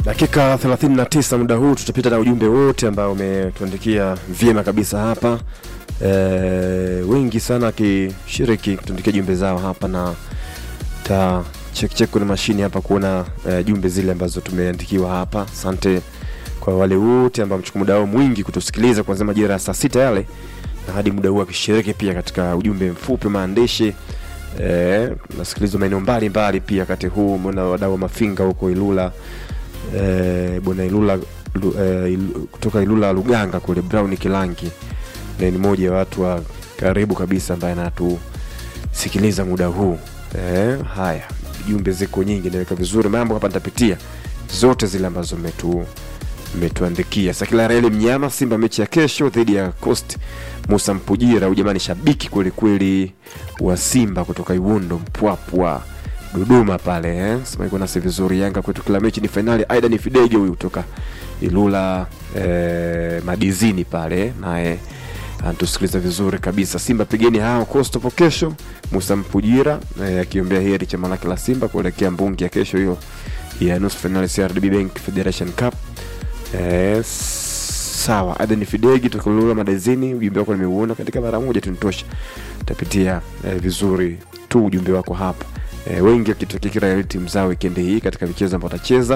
Dakika 39 muda huu tutapita na ujumbe wote ambao umetuandikia vyema kabisa hapa. E, wengi sana akishiriki kutuandikia jumbe zao hapa na ta check check kwenye mashine hapa kuona e, jumbe zile ambazo tumeandikiwa hapa. Asante kwa wale wote ambao mchukua muda wao mwingi kutusikiliza kuanzia majira ya saa sita yale na hadi muda huu akishiriki pia katika ujumbe mfupi maandishi eh, nasikilizwa maeneo mbalimbali pia wakati huu. Mbona wadau wa Mafinga huko Ilula eh, bwana Ilula lu, eh, ilu, kutoka Ilula Luganga kule Brown Kilangi na ni mmoja wa watu wa karibu kabisa ambaye anatusikiliza muda huu eh, haya jumbe ziko nyingi, naweka vizuri mambo hapa, nitapitia zote zile ambazo metu metuandikia. Sakila Reli Mnyama, Simba mechi ya kesho dhidi ya Coast. Musa Mpujira, ujamani shabiki kweli kweli wa Simba kutoka Iwundo Mpwapwa Dodoma pale eh? Sema iko nasi vizuri. Yanga kwetu kila mechi ni fainali. Aida ni Fidege huyu kutoka Ilula eh, Madizini pale naye anatusikiliza vizuri kabisa. Simba pigeni hao Coast hapo kesho. Musa Mpujira eh, akiombea heri chama lake la Simba kuelekea mbungi ya kesho hiyo ya nusu fainali CRDB Bank Federation Cup. Eh, sawa. Aden Fidegi tukulula madezini, ujumbe wako nimeuona katika mara moja tunitosha. Tapitia eh, vizuri tu ujumbe wako hapa. Eh, wengi wakitokea timu zao wikendi hii katika michezo ambayo watacheza.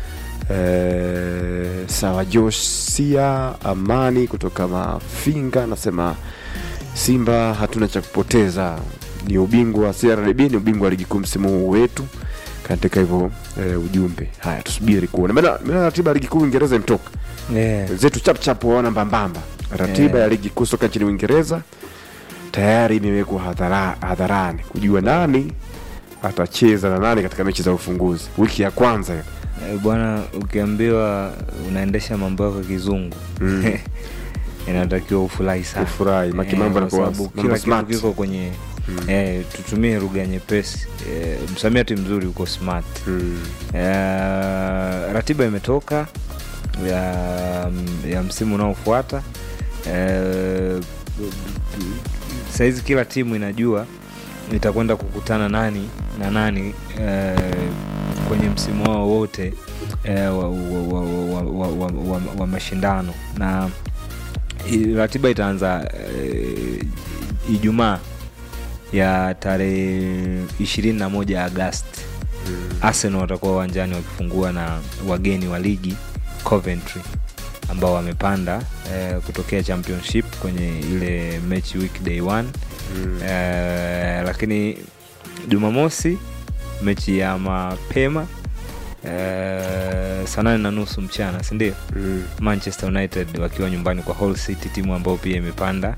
Eh, sawa. Josia Amani kutoka Mafinga anasema Simba hatuna cha kupoteza, ni ubingwa wa CRDB, ni ubingwa wa ligi kuu msimu huu wetu katika hivyo e, ujumbe haya, tusubiri kuona. Maana maana ratiba ya ligi kuu Uingereza imetoka Yeah. wenzetu chap chap waona mbambamba. Ratiba Yeah. ya ligi kuu soka nchini Uingereza tayari imewekwa hadhara, hadharani kujua nani atacheza na nani katika mechi za ufunguzi wiki ya kwanza hiyo. Eh, Bwana, ukiambiwa unaendesha mambo yako kizungu Mm. inatakiwa ufurahi sana Ufurahi, maki Eh, mambo kwa yanakuwa sababu mambo kila kitu smart. kiko kwenye Mm. eh, tutumie lugha nyepesi eh, msamiati mzuri uko smart Mm. eh, ratiba imetoka ya, ya msimu unaofuata eh, sahizi kila timu inajua itakwenda kukutana nani na nani eh, kwenye msimu wao wote eh, wa, wa, wa, wa, wa, wa, wa, wa mashindano na i- ratiba itaanza eh, Ijumaa ya tarehe ishirini na moja Agasti. Arsenal watakuwa uwanjani wakifungua na wageni wa ligi Coventry ambao wamepanda eh, kutokea championship kwenye ile mechi weekday one Mm. eh, lakini Jumamosi mechi ya mapema eh, saa nane na nusu mchana sindio? Mm. Manchester United wakiwa nyumbani kwa Hull City, timu ambayo pia imepanda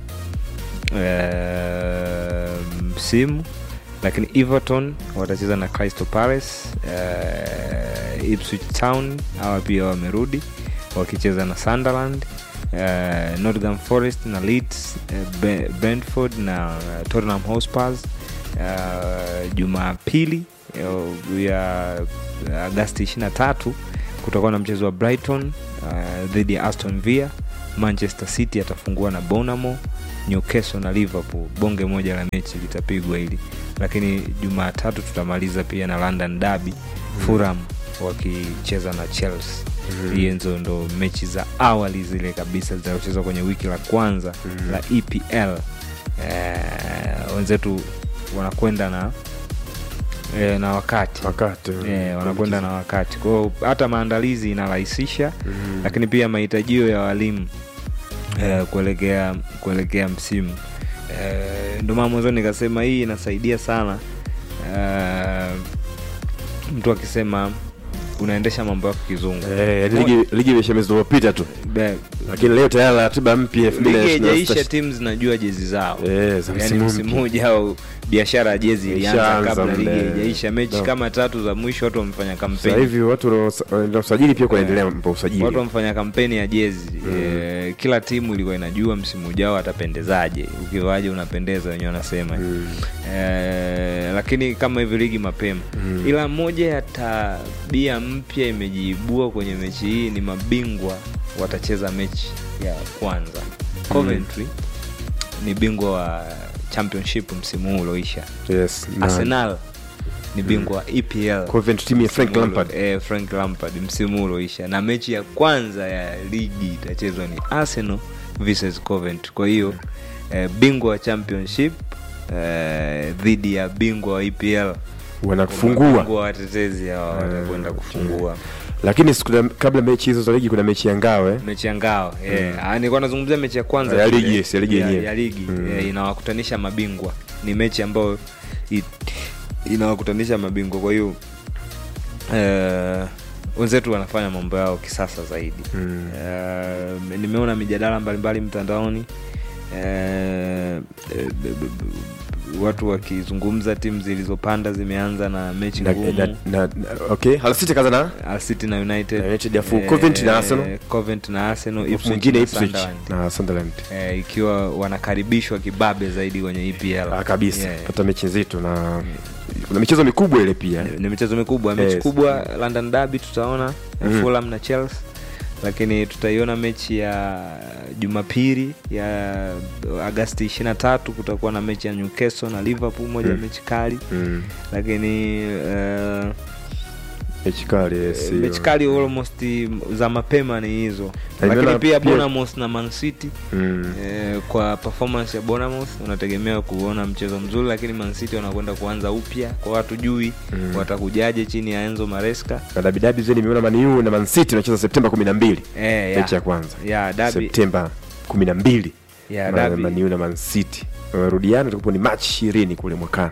eh, msimu. Lakini Everton watacheza na Crystal Palace. Eh, Ipswich Town hawa pia wamerudi wakicheza na Sunderland. Eh, Nottingham Forest na Leeds, eh, Be- Brentford na eh, Tottenham Hotspur. Eh, Jumapili eh, ya Agasti 23 kutakuwa na mchezo wa Brighton uh, dhidi ya Aston Villa. Manchester City atafungua na Bournemouth, Newcastle na Liverpool. Bonge moja la mechi litapigwa hili, lakini Jumatatu tutamaliza pia na London Derby, Fulham wakicheza na Chelsea. Hizo ndo mechi za awali zile kabisa zitazochezwa kwenye wiki la kwanza Mm. la EPL. Eh, wenzetu wanakwenda na eh, na wakati Wakati Eh, wanakwenda na wakati kwao, hata maandalizi inarahisisha Mm. lakini pia mahitajio ya walimu eh, kuelekea kuelekea msimu eh, ndio maana mwanzoni nikasema hii inasaidia sana eh, mtu akisema unaendesha mambo yako kizungu Eh, ligi ligi imesha mwezi uliopita tu, Be- lakini leo tayari ratiba mpya ligi haijaisha 2026 timu zinajua jezi zao eh, za yani msimu msimu mpya. ujao biashara ya jezi ilianza Ishaanza kabla ligi mle. haijaisha mechi No. kama tatu za mwisho watu wamefanya Sasa kampeni hivi watu wanao- na usajili pia kunaendelea mambo ya usajili. watu wamefanya kampeni ya jezi e, kila timu ilikuwa inajua msimu ujao atapendezaje ukivaje unapendeza wenyewe wanasema Mm. e, lakini kama hivi ligi mapema Mm. ila moja ya tabia mpya imejiibua kwenye mechi hii ni mabingwa watacheza mechi ya kwanza Coventry ni bingwa wa championship msimu huu ulioisha Yes, na- arsenal ni bingwa wa EPL Coventry timu ya Frank Msimu Lampard. ulo- eh, Frank Lampard msimu ulioisha na mechi ya kwanza ya ligi itachezwa ni Arsenal versus Coventry. Kwa hiyo eh, bingwa wa championship eh, dhidi ya bingwa wa EPL wanafungua Bingwa watetezi hawa watakwenda kufungua lakini siku za- kabla mechi hizo za ligi kuna mechi ya ngawe mechi ya ngao yeah. Ah, nilikuwa nazungumzia mechi ya kwanza Ya tu ligi, ile, yes, ya ligi ya, yenyewe. ya ligi Mm. eh, inawakutanisha mabingwa ni mechi ambayo i- inawakutanisha mabingwa kwa hiyo eh, wenzetu wanafanya mambo yao kisasa zaidi Mm. Eh, nimeona mijadala mbalimbali mtandaoni eh, eh, b- b- b- watu wakizungumza timu zilizopanda zimeanza na mechi na, ngumu na, na, na, okay Hull City kaza na Al City na United, Na United ya full. Coventry na Arsenal. Coventry na Arsenal, alafu Ipswich mwingine na Ipswich Sunderland. na Sunderland Eh, ikiwa wanakaribishwa kibabe zaidi kwenye EPL ah, kabisa Yeah. pata mechi nzito na kuna michezo mikubwa ile pia Ni- ni michezo mikubwa mechi Yes. kubwa London Derby tutaona Mhm. Fulham na Chelsea lakini tutaiona mechi ya Jumapili ya Agasti 23 kutakuwa na mechi ya Newcastle na Liverpool moja ya Mm. mechi kali mm. lakini eh, mechi kali yes, hiyo. mechi kali almost za mapema ni hizo Na lakini nimeona pia pia- Bournemouth na Man City mm. Eh, kwa performance ya Bournemouth unategemea kuona mchezo mzuri, lakini Man City wanakwenda kuanza upya, kwa watu jui Mm. watakujaje chini ya Enzo Maresca. na dabi dabi zeni nimeona Man U na Man City wanacheza Septemba 12 Eh, mechi ya ya, kwanza ya dabi Septemba 12 ya Ma- dabi Man U na Man City wamerudiana itakuwa ni March 20 kule mwakani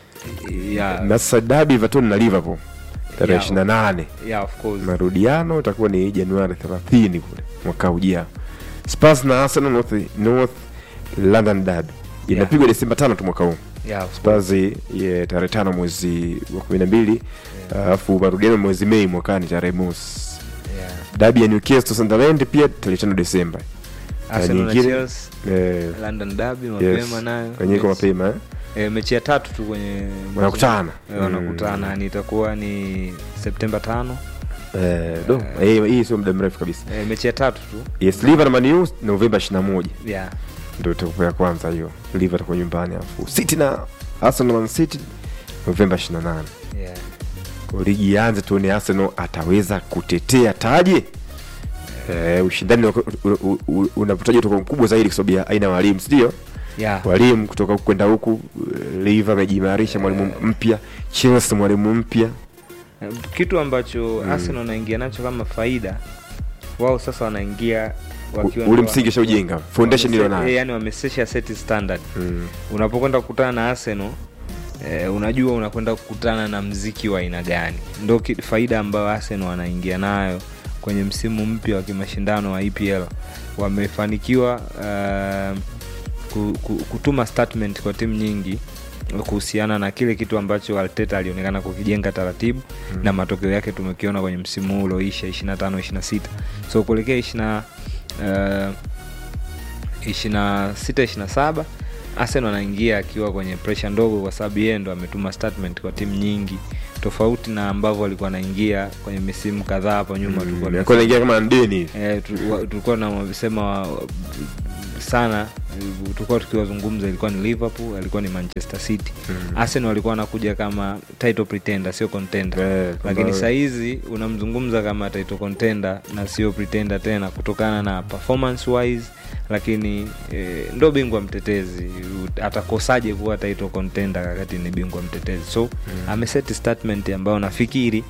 ya, na sasa dabi Everton na Liverpool tarehe Ya. 28 ya of course marudiano itakuwa ni Januari 30 kule mwaka ujao. Spurs na Arsenal North, North London derby inapigwa Desemba tano tu mwaka huu. ya of course Spurs ye tarehe tano mwezi wa 12 alafu marudiano mwezi Mei mwakani tarehe mosi. ya. Dabi ya Newcastle Sunderland pia tarehe tano Desemba. Arsenal na nyingine- Chelsea Eh, London Derby yes. mapema nayo Wenyewe iko Mechi- mapema eh? eh, mechi ya tatu tu kwenye Wanakutana. eh, wanakutana Mm. yani itakuwa ni Septemba tano Eh, do. Eh, hii sio muda mrefu kabisa. eh, mechi ya tatu tu Yes, Liverpool na Man U Novemba 21. ya ndio itakuwa ya kwanza hiyo liver atakuwa nyumbani alafu city na arsenal man city novemba 28 ya kwa ligi ianze tuone arsenal ataweza kutetea taji eh, ushindani unaku- u- u- u- unapotaja utakuwa mkubwa zaidi kwa sababu ya aina ya walimu sindio ya walimu kutoka huku kwenda huku eh, liver amejiimarisha mwalimu mpya chelsea mwalimu mpya kitu ambacho Arsenal wanaingia nacho kama faida wao sasa wanaingia wakiwa ule ndo- msingi shaujenga foundation wamese- ilo eh, nayo yani wamesesha set standard Mm. unapokwenda kukutana na Arsenal eh, unajua unakwenda kukutana na mziki wa aina gani ndo ki- faida ambayo Arsenal wanaingia nayo kwenye msimu mpya wa kimashindano wa EPL wamefanikiwa uh, ku- ku- kutuma statement kwa timu nyingi kuhusiana na kile kitu ambacho Arteta alionekana kukijenga taratibu mm. na matokeo yake tumekiona kwenye msimu huu ulioisha 25 26 so kuelekea 20 uh, 26 27 Arsenal anaingia akiwa kwenye presha ndogo kwa sababu yeye ndo ametuma statement kwa timu nyingi tofauti na ambavyo alikuwa anaingia kwenye misimu kadhaa hapo nyuma tulikuwa Mm. alikuwa anaingia kama ndeni hivi. Eh, tu- wa- tulikuwa tunasema sana eh, tulikuwa tukiwazungumza ilikuwa ni liverpool alikuwa ni manchester city Mm. arsenal walikuwa wanakuja kama title pretender sio contender Eh, lakini kwamba- sahizi unamzungumza kama title contender na sio pretender tena kutokana na performance wise lakini eh, ndo bingwa mtetezi U- atakosaje kuwa title contender wakati ni bingwa mtetezi so mm. ameseti statement ambayo nafikiri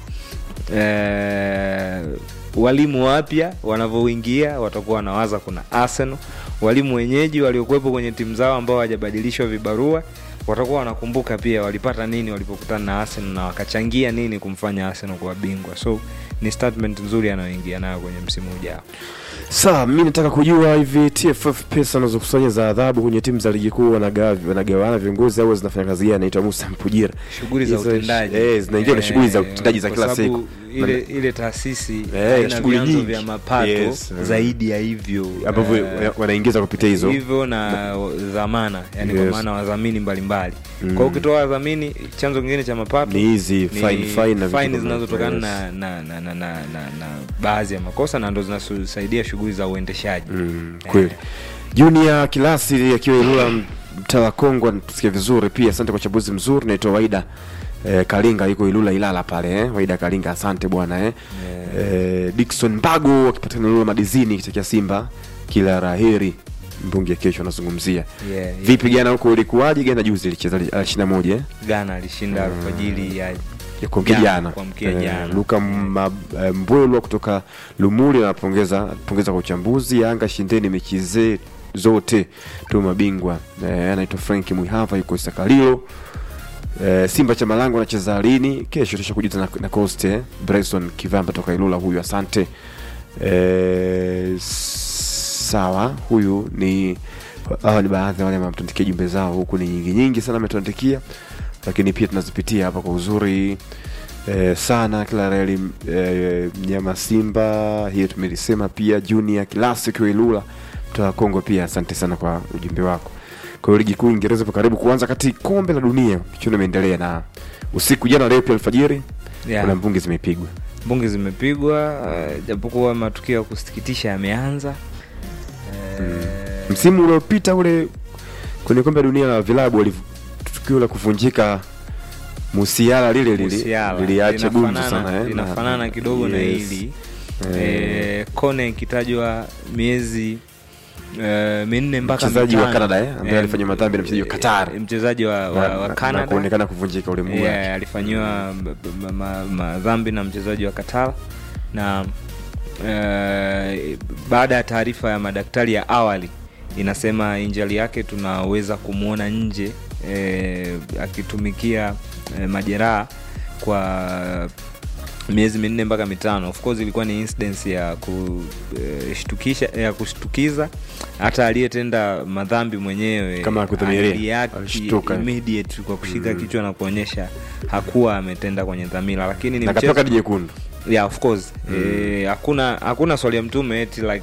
eh, walimu wapya wanavyoingia watakuwa wanawaza kuna arsenal walimu wenyeji waliokuwepo kwenye timu zao ambao hawajabadilishwa vibarua watakuwa wanakumbuka pia walipata nini walipokutana na arsenal na wakachangia nini kumfanya arsenal kuwa bingwa so ni statement nzuri anayoingia nayo kwenye msimu ujao Sawa, mi nataka kujua hivi TFF pesa wanazokusanya za adhabu kwenye timu za ligi kuu wanagawa wanagawana viongozi au zinafanya kazi gani? Anaitwa Musa Mpujira. shughuli za Hizo- utendaji eh, zinaingia na shughuli za Eh, utendaji za kwa kila sababu siku. ile ile taasisi Eh, haina shughuli vyanzo nyingi. vya mapato Yes, mm. zaidi ya hivyo ambavyo eh, wana- wanaingiza kupitia hizo hivyo na dhamana yani Yes. kwa maana wadhamini mbalimbali Mm. kwa hiyo ukitoa wadhamini chanzo kingine cha mapato ni hizi ni fine fine na vitu faini kama- zinazotokana yes. na, na, na, na, na, na, na baadhi ya makosa na ndo zinasaidia shughuli za uendeshaji Mm, kweli. Junior Kilasi akiwa Ilula mtaa wa Kongo anatusikia vizuri pia. Asante kwa chabuzi mzuri. Naitwa Waida eh, Kalinga yuko Ilula Ilala pale eh. Waida Kalinga, asante bwana eh. Eh, Dickson Mbago akipatikana Ilula Madizini kitokea Simba, kila raheri mbunge kesho anazungumzia Yeah, yeah. vipi jana huko ulikuwaje? Jana juzi ilicheza ishirini na moja eh? Ghana alishinda alfajiri ya ya kuamkia Jana, jana kuamkia Eh, jana. Luka Ma- eh, Mbwelwa kutoka Lumuli anapongeza pongeza kwa uchambuzi. Yanga shindeni mechi ze zote tu mabingwa. Eh, anaitwa Frank Mwihava yuko Isakalilo. Eh, Simba cha Malango anacheza lini? Kesho tusha kujuza na, na Coast eh. Bryson Kivamba toka Ilula huyu asante. Eh, sawa huyu ni hawa ni baadhi ya wale ambao mtuandikia jumbe zao huku ni nyingi nyingi sana ametuandikia lakini pia tunazipitia hapa kwa uzuri eh, sana kila reli eh, mnyama simba hiyo tumelisema pia junior classic ilula mtoa kongo pia asante sana kwa ujumbe wako kwa hiyo ligi kuu uingereza ipo karibu kuanza kati kombe la dunia michuano imeendelea na usiku jana leo pia alfajiri Yeah. kuna mbungi zimepigwa mbungi zimepigwa uh, japokuwa matukio ya kusikitisha yameanza Eh, msimu uliopita ule kwenye kombe la dunia la vilabu waliv- tukio la kuvunjika musiala lile lili- Musiala. liliacha gumzo Linafanana- sana eh, linafanana na- kidogo na yes. hili Eh, eh, kone ikitajwa miezi eh, minne mpaka Mchezaji wa mitano. Canada, eh, ambaye alifanya madhambi na mchezaji wa Qatar. eh, mchezaji wa, wa, na- wa na- na Canada kuonekana kuvunjika ule mguu yeah, wake. alifanyiwa madhambi ma, ma, madhambi na mchezaji wa Qatar na eh, baada ya taarifa ya madaktari ya awali inasema injali yake tunaweza kumwona nje eh, akitumikia eh, majeraha kwa miezi minne mpaka mitano of course ilikuwa ni incidence ya kushtukisha ya kushtukiza hata aliyetenda madhambi mwenyewe Kama hakudhamiria, alireact alishtuka. immediate kwa kushika kichwa na kuonyesha hakuwa ametenda kwenye dhamira lakini ni na mchezo katoka kadi jekundu yeah, of course eh, hakuna hakuna swali ya mtume eti like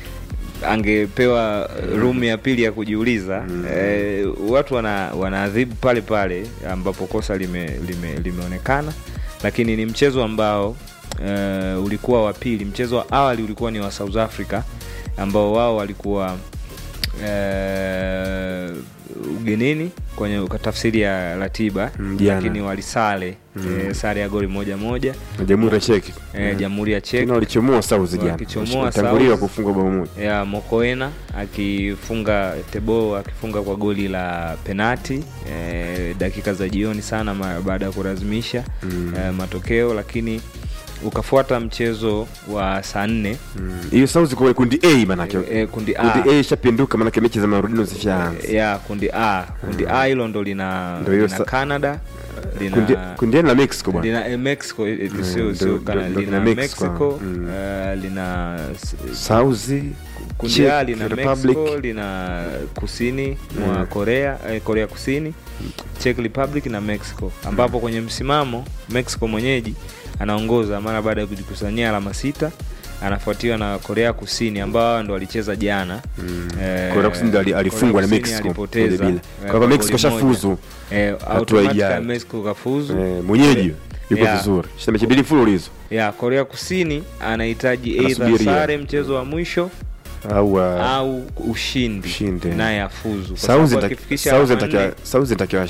angepewa room ya pili ya kujiuliza eh, watu wana wanaadhibu pale pale ambapo kosa lime, lime, limeonekana lakini ni mchezo ambao eh, ulikuwa wa pili mchezo wa awali ulikuwa ni wa south africa ambao wao walikuwa eh, ugenini kwenye kwa tafsiri ya ratiba Mm, jana. lakini walisale eh, sare ya goli moja moja na jamhuri ya cheki eh, jamhuri ya Czech tena walichomoa sauzi jana Wakichomoa Walitanguliwa South. kufungwa bao moja ya Mokoena akifunga Tebo akifunga kwa goli la penati eh, dakika za jioni sana ma- baada ya kulazimisha Mm. eh, matokeo, lakini ukafuata mchezo wa saa nne Mm. hiyo sauzi kwa kundi a manake eh, eh, kundi A kundi a ishapinduka manake mechi za marudino zishaanza ya kundi A kundi A hilo ndo lina, Ndo hiyo lina sa- Canada lina kundi kundi a ni la mexico bwana lina eh, Mexico eh, eh, Mm, sio ndo- sio ndo- Canada ndo lina lina Mexico. Mexico Mm. eh, lina s- sauzi kundi A Czech lina Republic. Mexico lina kusini mwa Mm. Korea eh, Korea Kusini, Czech Republic na Mexico, ambapo kwenye msimamo Mexico mwenyeji anaongoza mara baada ya kujikusanyia alama sita, anafuatiwa na Korea Kusini ambao hao ndo walicheza jana. Mm. Eh, Korea Kusini ndo ali- alifungwa na Korea Kusini Mexico alipoteza, moja bila. eh, kwa kwa hivyo Mexico goli moja. shafuzu Eh, Hatua automatically ijayo. Mexico kafuzu. Eh, mwenyeji yuko Yeah. vizuri shinda mechi mbili mfululizo Ya Korea Kusini anahitaji Anasubiria. either sare mchezo wa mwisho au uh, au ushindi Ushindi. naye afuzu kwa sauzi sababu nitaki- akifikisha sauzi alama nitakiwa- nne- sauzi nitakiwa